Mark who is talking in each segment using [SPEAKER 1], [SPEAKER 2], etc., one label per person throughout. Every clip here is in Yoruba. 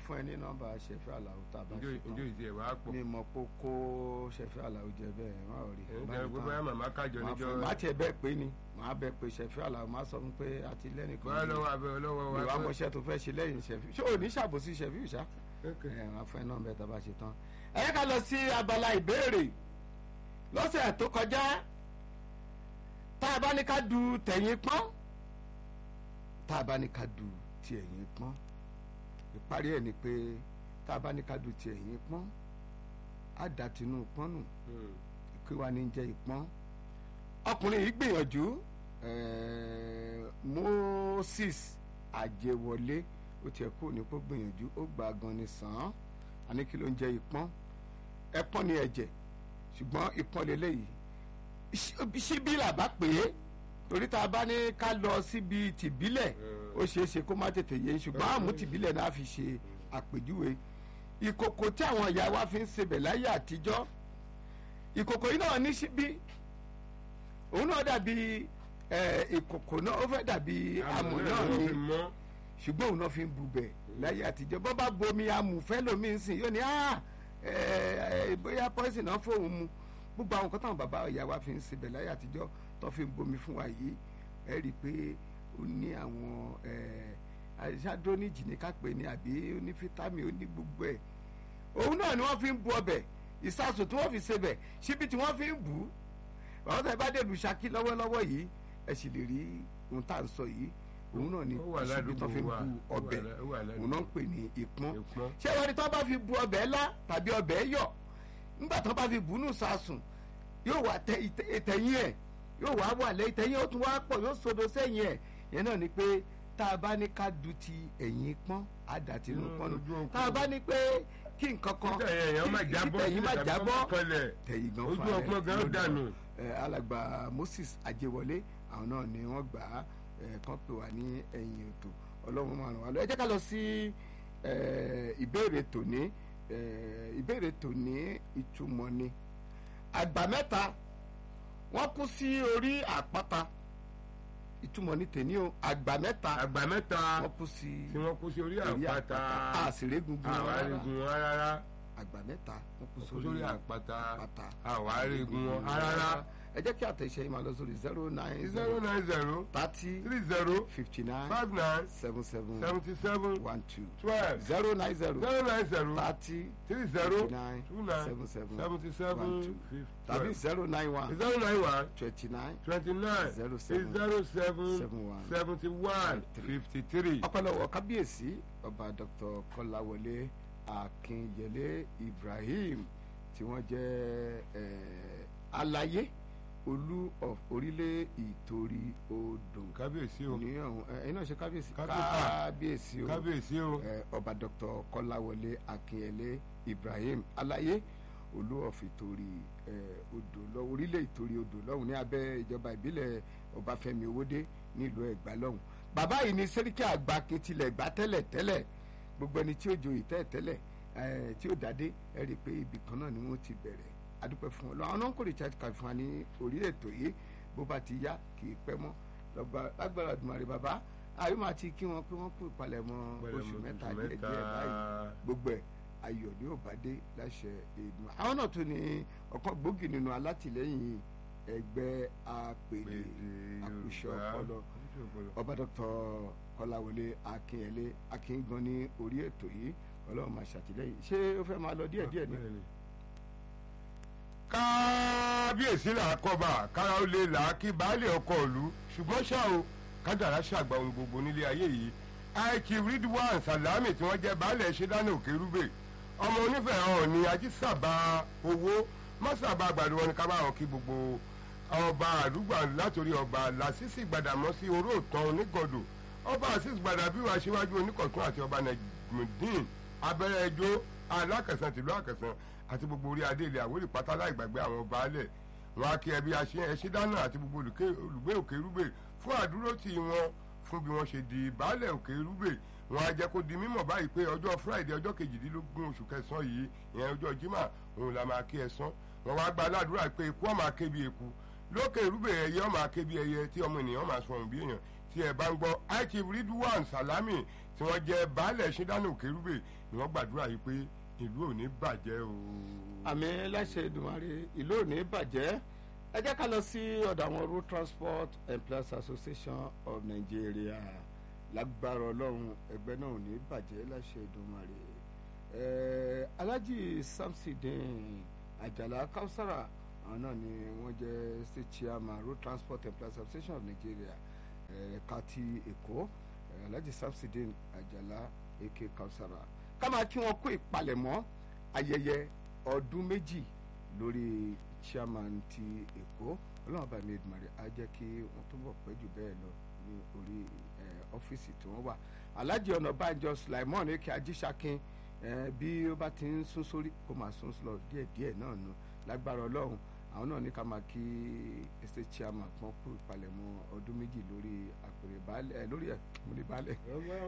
[SPEAKER 1] fún ẹ ní nọ́mbà ṣẹfẹ aláwo tá a bá
[SPEAKER 2] njó
[SPEAKER 1] ṣe
[SPEAKER 2] njó
[SPEAKER 1] tán
[SPEAKER 2] ìdí ẹ̀ wá pọ̀
[SPEAKER 1] mi mọ̀ pé ó kó ṣẹfẹ aláwo jẹ bẹ́ẹ̀ má ò rí
[SPEAKER 2] ẹ̀ ń
[SPEAKER 1] Bá
[SPEAKER 2] jẹ́
[SPEAKER 1] mi
[SPEAKER 2] gbogbo
[SPEAKER 1] tán.
[SPEAKER 2] ẹ̀ màmá kájọ
[SPEAKER 1] Màá
[SPEAKER 2] níjọ́
[SPEAKER 1] fún- má tiẹ̀ bẹ́ẹ̀ pé ni màá bẹ́ẹ̀ pé ṣẹfẹ aláwo má sọ fún pé àti lẹ́nìkan
[SPEAKER 2] bọ́lá lọ́wọ́ abẹ́ ọlọ́wọ́ wa
[SPEAKER 1] ìwà
[SPEAKER 2] pé-
[SPEAKER 1] mọ̀ṣẹ́ tó fẹ́ ṣe lẹ́yìn ṣẹfẹ ṣé ò ní ṣàbòsí ṣẹfẹ ìṣá
[SPEAKER 2] Okay.
[SPEAKER 1] ẹ wọn fẹ́ náà bẹ́ẹ̀ tá a bá ṣe tán. ẹ yẹ ká lọ sí abala ìbéèrè lọ́sẹ̀ tó kọjá tá a bá ní ká du tẹ̀yìn pọ́n tá a bá ní ká du ti ẹ̀yìn pọ́n ìparí ẹ̀ ni pé tá a bá ní ká du ti ẹ̀yìn pọ́n á dà tinú pọ́n nù
[SPEAKER 2] Hmm.
[SPEAKER 1] kí wàá ní jẹ́ ìpọ́n ọkùnrin yìí gbìyànjú eh, Moses àjẹwọlé ó tiẹ̀ kú ní kó gbìyànjú ó gba gan ni sàn án àní kí ló ń jẹ́ ìpọ́n ẹpọ́n ni ẹ̀jẹ̀ ṣùgbọ́n ìpọ́n lélẹ́yìí Ṣí- ṣíbí là bá pè é torí tá a bá ní ká lọ síbi tìbílẹ̀ ó ṣeé ṣe kó má tètè yé ṣùgbọ́n àmú tìbílẹ̀ náà fi ṣe àpèjúwe ìkòkò tí àwọn ìyá wa fi ń sebẹ̀ láyé àtijọ́ ìkòkò yìí náà ní síbí òun náà dàbí ẹ, ìkòkò náà ó fẹ́ dàbí amọ̀ náà
[SPEAKER 2] ló
[SPEAKER 1] ni
[SPEAKER 2] fi mọ́
[SPEAKER 1] ṣùgbọ́n òun náà fi ń bubẹ̀ láyé àtijọ́ bọ́ bá bomi amùfẹ́ lomi ń sìn yóò ní "Ah, ẹ, ẹ, bóyá pọ́ìsì náà fóun mu gbogbo àwọn kan táwọn bàbá ìyá wa fi ń sebẹ̀ láyé àtijọ́ tó fi ń bomi fún wa yìí ẹ rí i pé ó ní àwọn àìsàdóníjì ní kápẹ́ ni àbí ó ní fítámì ó ní gbogbo ẹ̀ òun náà ni wọ́n fi ń bu ọbẹ̀ ìsasùn tí wọ́n fi sebẹ̀ síbi tí wọ́n fi ń bù ú àwọn tó ẹ bá dẹ̀lù Ṣakí lọ́wọ́lọ́wọ́ yìí ẹ sì lè rí ohun tá à ń sọ yìí òun náà ni
[SPEAKER 2] ó wà
[SPEAKER 1] síbi tó fi ń
[SPEAKER 2] ládùúgbò wa
[SPEAKER 1] bu
[SPEAKER 2] ó wà
[SPEAKER 1] ọbẹ̀
[SPEAKER 2] lá- ó wà
[SPEAKER 1] òun náà ń
[SPEAKER 2] ládùúgbò
[SPEAKER 1] pè ní ìpọ́n
[SPEAKER 2] ìpọ́n
[SPEAKER 1] ṣé wọ́n ní tó bá fi bu ọbẹ̀ ńlá tàbí ọbẹ̀ yọ̀ nígbà tó bá fi bù ú nù sasùn yóò wà tẹ ìtẹ- ìtẹ̀yìn ẹ̀ yóò wá wà lẹ́ ìtẹ̀yìn ó tún wá pọ̀ yóò sodo sẹ́yìn ẹ̀ yẹn náà ni pé tá a bá ní ká du ti ẹ̀yìn pọ́n á dà tinú
[SPEAKER 2] Inú
[SPEAKER 1] pọ́n nù
[SPEAKER 2] ojú òkú.
[SPEAKER 1] tá a bá ní pé kí nǹkan kan
[SPEAKER 2] títẹ̀ èèyàn má
[SPEAKER 1] kí-
[SPEAKER 2] jábọ́
[SPEAKER 1] kí tẹ̀yìn má
[SPEAKER 2] sílẹ̀ tàbí
[SPEAKER 1] jábọ́
[SPEAKER 2] kó má kọlẹ̀
[SPEAKER 1] tẹ̀yìn gan
[SPEAKER 2] ojú
[SPEAKER 1] fúnra rẹ̀
[SPEAKER 2] ọpọ́n gan
[SPEAKER 1] ló dà.
[SPEAKER 2] dànù.
[SPEAKER 1] Ẹ, alàgbà Moses Ajéwọlé àwọn náà ni wọ́n gbà á ẹ, kán pè wá ní ẹ̀yìn ètò Ọlọ́run máa ràn wá lọ ẹ jẹ́ ká lọ sí ẹ, ìbéèrè tòní ẹ, ìbéèrè tòní ìtumọ̀ ni àgbà mẹ́ta wọ́n kú sí orí àpáta ìtumọ̀ ní tèní o àgbà mẹ́ta
[SPEAKER 2] àgbà mẹ́ta
[SPEAKER 1] wọ́n kú sí
[SPEAKER 2] tí wọ́n kú sí orí
[SPEAKER 1] orí
[SPEAKER 2] àpáta
[SPEAKER 1] àṣìrégungun
[SPEAKER 2] àwọn arígun wọn rárá
[SPEAKER 1] àgbà mẹ́ta wọ́n kú
[SPEAKER 2] kú
[SPEAKER 1] sórí
[SPEAKER 2] sórí àpáta
[SPEAKER 1] àpáta
[SPEAKER 2] àwọn arígun wọn rárá
[SPEAKER 1] ẹ jẹ́ kí àtẹ̀ṣe yìí máa lọ sórí zero nine
[SPEAKER 2] zero nine zero
[SPEAKER 1] thirty
[SPEAKER 2] three zero
[SPEAKER 1] fifty nine
[SPEAKER 2] five nine
[SPEAKER 1] seven seven
[SPEAKER 2] seventy seven
[SPEAKER 1] one two
[SPEAKER 2] twelve
[SPEAKER 1] zero nine zero
[SPEAKER 2] zero nine zero
[SPEAKER 1] thirty
[SPEAKER 2] three zero
[SPEAKER 1] fifty nine
[SPEAKER 2] two nine
[SPEAKER 1] seven seven
[SPEAKER 2] seventy
[SPEAKER 1] one
[SPEAKER 2] seven
[SPEAKER 1] two
[SPEAKER 2] fifty
[SPEAKER 1] tàbí
[SPEAKER 2] twelve
[SPEAKER 1] zero nine one
[SPEAKER 2] zero nine one
[SPEAKER 1] twenty nine
[SPEAKER 2] twenty nine
[SPEAKER 1] Zero seven.
[SPEAKER 2] zero seven
[SPEAKER 1] seven one
[SPEAKER 2] seventy one
[SPEAKER 1] three.
[SPEAKER 2] fifty three.
[SPEAKER 1] ọpẹ́lọpẹ́ kábíyèsí ọba dr kọ́láwọlé akínyẹlé ibrahim tí wọ́n jẹ́ eh, aláyé olú of orílẹ̀ ìtorí odò
[SPEAKER 2] kábíyèsí o
[SPEAKER 1] ní ọ̀hún ẹ̀yin náà ṣe kábíyèsí
[SPEAKER 2] Kábíyèsí.
[SPEAKER 1] kábíyèsí o
[SPEAKER 2] kábíyèsí o
[SPEAKER 1] eh, ọba dr kọ́láwọlé akínyẹlé ibrahim aláyé olú of ìtorí eh, odò lọ orílẹ̀ ìtorí odò lọ́hùn ní abẹ́ ìjọba ìbílẹ̀ ọbáfẹ́mi owódé nílùú ẹ̀gbá lọ́hùn bàbá yìí ni sẹ́ríkì àgbà kìtìlẹ̀ gbá tẹ́lẹ̀ tẹ́lẹ̀ gbogbo ẹni tí ó joyè tẹ́lẹ̀ tẹ́lẹ̀ eh, tí ó dádé ẹ rí i pé ibì kan náà ni wọ́n ti bẹ̀rẹ̀ adúpẹ́ fún ọ lọ àwọn náà ń kórè charge card fún wa ní orí ètò yìí bó bá ti yá kì í pẹ́ mọ́ lọ́gbà lágbára Olódùmarè bàbá àyè máa ti kí wọn pé wọ́n kú ìpalẹ̀mọ́ oṣù mẹ́ta díẹ̀ díẹ̀ báyìí gbogbo ẹ̀ ayọ̀ ni ó bá dé láṣẹ èdùn àwọn náà tún ní ọ̀kan gbòógì nínú alátìlẹ́yìn ẹgbẹ́ apèlè àkùṣọ ọpọlọ ọba dr kọláwọlé akínyẹlé akíngan ní orí ètò yìí ọlọ́run máa ṣàtìlẹ́yìn ṣé ó fẹ́ máa lọ díẹ̀díẹ̀ ni.
[SPEAKER 2] kábíyèsí là á kọba kára ó lè là á kí baálé ọkọ ìlú ṣùgbọ́n ṣá o kádàrá ṣàgbà ohun gbogbo nílé ayé yìí aiki ridwan salami tí wọ́n jẹ́ baálé ṣẹ́dánù òkèrúbè ọmọ onífẹ̀ẹ́ hàn ní ajísàbà owó mọ́sàbà àgbàdo wọn ni ká bá wọn kí gbogbo ọba àdúgbò látòrí ọba làṣìṣì gbàdàmọ́sí oró òtán onígọ̀dọ̀ ọba àṣìṣì gbàdàbíwá aṣíwájú oníkọ̀tún àti ọba nàìjíríà abẹ́rẹ́ ẹjọ́ alákẹ̀sán tìlú àkẹ̀sán àti gbogbo orí adé ilẹ̀ àwòrì pátá láì gbàgbé àwọn baálẹ̀ wọn á kí ẹbí ẹṣin dáná àti gbogbo olùgbé òkè rúbè fún àdúrótì wọn fún bí wọ́n ṣe di baálẹ̀ òkè rúbè wọn á jẹ́ kó di mímọ̀ báyìí pé ọjọ́ friday ọjọ́ kejìdínlógún oṣù kẹsàn-án yìí ìyẹn ọjọ́ jimá òun la máa kí ẹ̀sán wọn wá gba aládùúrà pé ikú ọmọ aké bí eku lókè rúbè ẹyẹ ọmọ aké bí ẹyẹ tí ọmọ ènìyàn máa sọrùn bí èèyàn tí ẹ bá ń gbọ́ ichief ridwan salami tí wọ́n jẹ́ baálẹ̀ ṣídánù kérúbè ni wọ́n gbàdúrà yìí pé ìlú ò ní bàjẹ́ o.
[SPEAKER 1] àmì láṣẹ Èdùmàrè ìlú ò ní bàjẹ́ ẹ jẹ́ ká lọ sí ọ̀dọ̀ àwọn road transport employers association of Nigeria lágbára ọlọ́run ẹgbẹ́ náà ò ní bàjẹ́ láṣẹ Èdùmàrè ẹ̀ẹ́ Alhaji Samsidin Àjàlá Kausara àwọn náà ni wọ́n jẹ́ state chairman road transport employers association of Nigeria ẹ̀ka ti Èkó Alhaji Samsidin Àjàlá eke Kausara ká máa kí wọn kó ìpalẹ̀mọ́ ayẹyẹ ọdún méjì lórí chairman ti èkó ọlọ́run bá mi Èdùmàrè á jẹ́ kí wọ́n túbọ̀ pẹ́ jù bẹ́ẹ̀ lọ ní orí ọ́fíìsì tí wọ́n wà alhaji ọ̀nàbànjọ sulaimon eke ajísàkin bí ó bá ti ń sún sórí kó máa sún lọ díẹ̀díẹ̀ náà nù lágbára ọlọ́run àwọn náà ní ká máa kí estate chairman kan kú ìpalẹ̀mọ́ ọdún méjì lórí àpèrè baálẹ̀ lórí múlẹ̀ baálẹ̀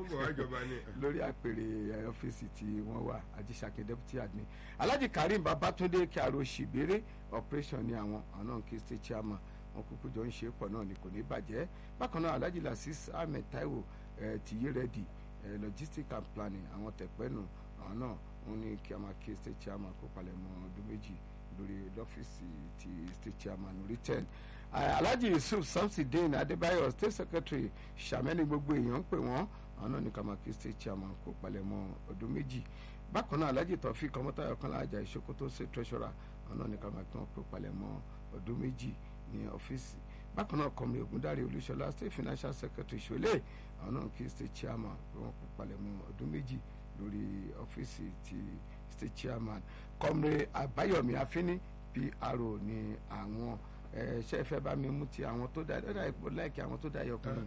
[SPEAKER 1] lórí àpèrè ọ́fíìsì tí wọ́n wà ajísàkin deputy admin alhaji karim babatunde kíaro ṣìbérè operation ní àwọn àwọn náà kí state chairman wọn kúkú jọ ń ṣe pọ̀ náà ni kò ní bàjẹ́ bákan náà alhaji lasis ahmed taiwo tìyé rẹ́dì logistics and planning àwọn tẹ̀pẹ́nu àwọn náà wọn ní kí a máa kí state chairman kó palẹ̀ mọ́ ọdún méjì lórí lọ́fíìsì ti state chairman orí ten alhaji yusuf samsidin adébáyọ̀ state secretary sàmẹ́ni gbogbo èèyàn ń pè wọ́n àwọn náà ní ká máa kí state chairman kó palẹ̀ mọ́ ọdún méjì bákan náà alhaji tọ́fíì kọ́mọ́tàyọ̀ kan láàjà ìṣòkòtò state treasurer àwọn náà ní ká máa kí wọ́n kó palẹ̀ mọ́ ọdún méjì ní ọ́fíìsì bákan náà kọ́mi ògúndáre olúṣọlá state financial secretary ṣọlẹ̀ àwọn náà kí state chairman pé wọ́n kó palẹ̀ mọ́ ọdún méjì lórí ọ́fíìsì ti state chairman kọ́mre àbáyọ̀mí afínní pro ní àwọn ṣe fẹ́ bá mi mú ti àwọn tó dá ẹ̀dá ipò láìkí àwọn tó dá yọ kùnú.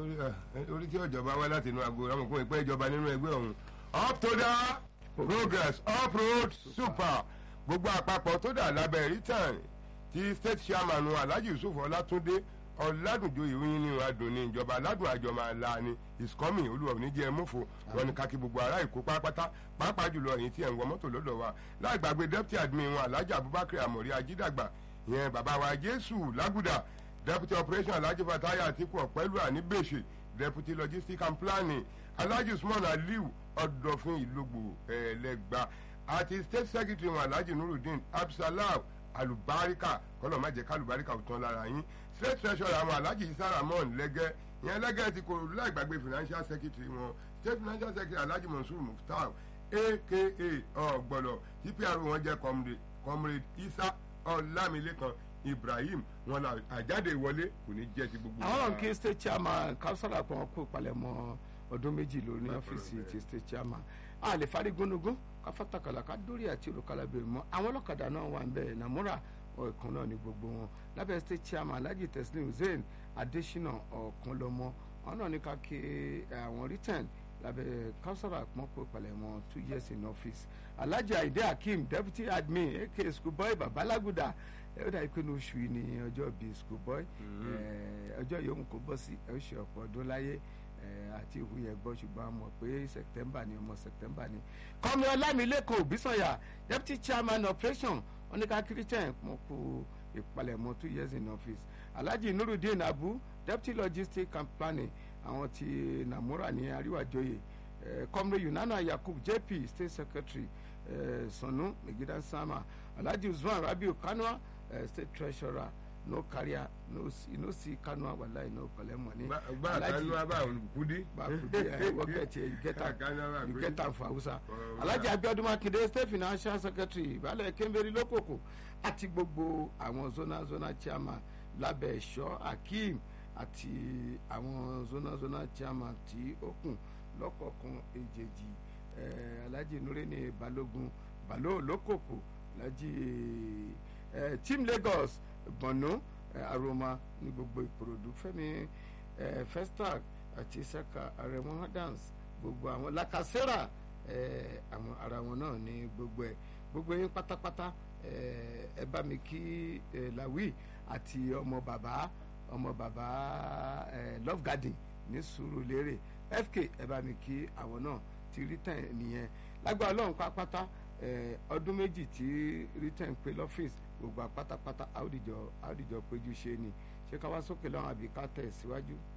[SPEAKER 2] orí tí ọ̀jọ̀ba wá láti inú aago rámọ̀kún ìpẹ́ ìjọba nínú ẹgbẹ́ ọ̀hún up to the progress up road super gbogbo àpapọ̀ tó dà lábẹ́ return ti state chairman alhaji yusuf ọlátúndé ọ̀làdùnjoyè oyin ní adùn ní ìjọba aládùn àjọmọ àlà ni is coming olúwa òní jẹ́ mọ́fò wọn ni kákí gbogbo ará èkó pátápátá pàápàá jùlọ èyí tí ẹ̀ ń wọ mọ́tò lọ́dọ̀ wa láì gbàgbé deputy admin wọn alhaji abubakar amori ajídàgbà ìyẹn bàbá wa jésù lágùdà deputy operation alhaji fataya atiku ọ̀pẹ́lú àníbèṣe deputy logistics and planning alhaji usman aliu ọ̀dọ̀fin ìlógbò ẹ̀ẹ́lẹ́gba àti state secretary wọn alhaji nurudeen absalam alubarika kọlọ má jẹ kálùbáríkà ò tán lára yín state treasurer àwọn alhaji isa ramon lẹgẹ ìyẹn lẹgẹ ti kò láì gbàgbé financial secretary wọn state financial secretary alhaji mansour muftar aka ọgbọlọ tpr wọn jẹ comrade isa ọlámilékan ibrahim wọn là àjáde ìwọlé kò ní jẹ ti gbogbo.
[SPEAKER 1] àwọn kí state chairman káwùsàlà pọ̀ wọn kó palẹ̀mọ́ ọdún méjì lórí ọ́fíìsì ti state chairman a lè fárí gúnugún káfátakàlà ká dórí àti olùkàlà bèrè mọ́ àwọn ọlọ́kadà náà wà ń bẹ̀ nàmúrà ọ̀kan náà ní gbogbo wọn lábẹ́ state chairman alhaji teslim hussein adesina ọ̀kanlọ́mọ àwọn náà ní ká ké àwọn return lábẹ́ káwùsàlà pọ̀ kó palẹ̀mọ́ two years in office alhaji aide hakeem deputy admin aka schoolboy babalaguda ẹ ó dà pé ní oṣù yìí ní ọjọ́ bíi schoolboy ọjọ́ yòówù kó bọ́ sí ẹ ó ṣe ọ̀pọ̀ ọdún láyé àti ìhù yẹn gbọ́ ṣùgbọ́n a mọ̀ pé september ni ọmọ september ni. kọ́mi ọlámilẹ́kọ̀ọ́ òbísọ̀yà deputy chairman operation oníkàkiri ten mọ̀ kú ìpalẹ̀mọ́ two years in office alhaji nurudeen abu deputy logistics and planning àwọn ti namura ní àríwájọyè kọ́mi yunana yakub jp state secretary sanu megidan sama alhaji usman rabiu kanua state treasurer no career no see no see kanua wallahi no collect money.
[SPEAKER 2] gba kanua bá kudi.
[SPEAKER 1] bá kudi ẹ wọ́n get here you get am you get am for hausa. alhaji abiodun makinde state financial secretary ìbálẹ̀ kẹ́mbẹ́rì lókòkò àti gbogbo àwọn zona zona chairman lábẹ́ ẹ̀ṣọ́ akeem àti àwọn zona zona chairman tí ó kù lọ́kọ̀ọ̀kan èjèèjì alhaji nureni balogun balo lókòkò alhaji team lagos gbọ̀nú aroma ní gbogbo ìkòròdú fẹ́mi festac àti saka aremo dance gbogbo àwọn lakasera àwọn ara wọn náà ní gbogbo ẹ gbogbo yín pátápátá ẹ bá mi kí lawi àti ọmọ bàbá ọmọ bàbá love garden ní Sùúrùlérè fk ẹ bá mi kí àwọn náà ti return nìyẹn lágbára ọlọ́run pátápátá ọdún méjì tí return pé lọ́fíìsì gbogbo àpátápátá àwòdìjọ àwòdìjọ péjú ṣe ni ṣé ká wá sókè lọ́wọ́ àbí ká tẹ̀ síwájú.